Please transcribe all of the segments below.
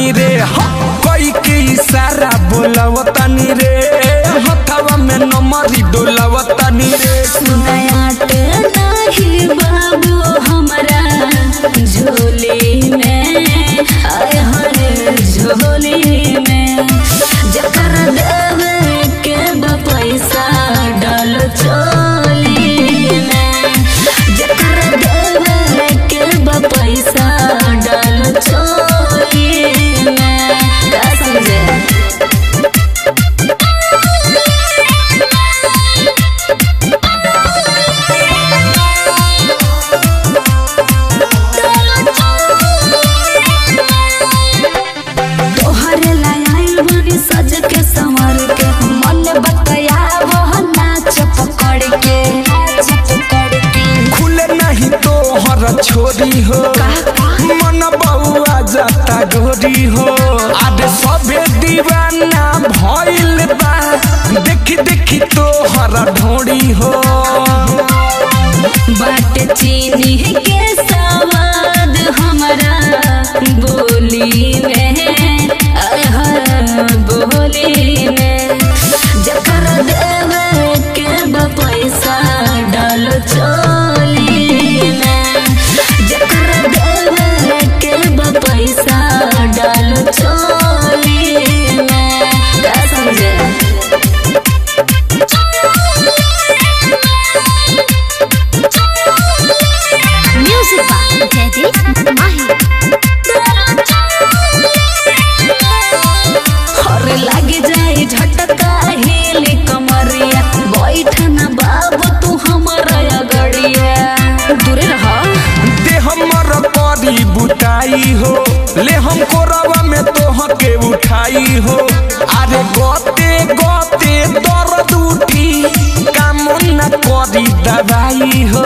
बोलावतानी रे ह, कोई के इशारा बोलावतानी रे हथवा में नमरी डोलावतानी रे सुनायाट नाही बाबू हमरा झोली में आय हरे झोली में जकर देवे के बा पैसा डाल चोली में जकर देवे के बा पैसा डाल चोली में का समझे तोहरे लायल बनी सज के संवर के मन बतया वह नाच पकड़ के नाच पकड़ के खुले नहीं तो हर छोरी हो मन बउआ जाता गोरी हो आदे सबे दीवाना भइल बा देखी देखी तो हर ढोड़ी हो बाट चीनी के सवाद हमरा बोली में आह बोली में जकर देवे के बा पैसा डाल चोली में जकर देवे के बा पैसा डाल चोली में का समझे Music by Teddy Mahi. और लागे जाए झटका हेले कमरिया बैठ ना बाबू तू हमारा गड़िया दूरे रहा दे हमर परी बुटाई हो ले हम कोरवा में तोह के उठाई हो अरे गोते गोते दर्द उठी काम न करी दवाई हो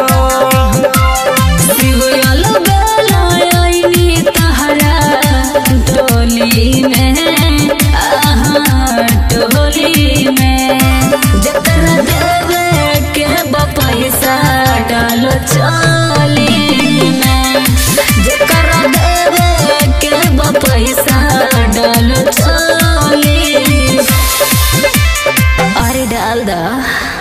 सिगुयल बेलायनी तहरा टोली में आहा टोली में जकर देवे के बा पैसा डालो चोली में जकर देवे के बा पैसा डालो चोली अरे डाल दा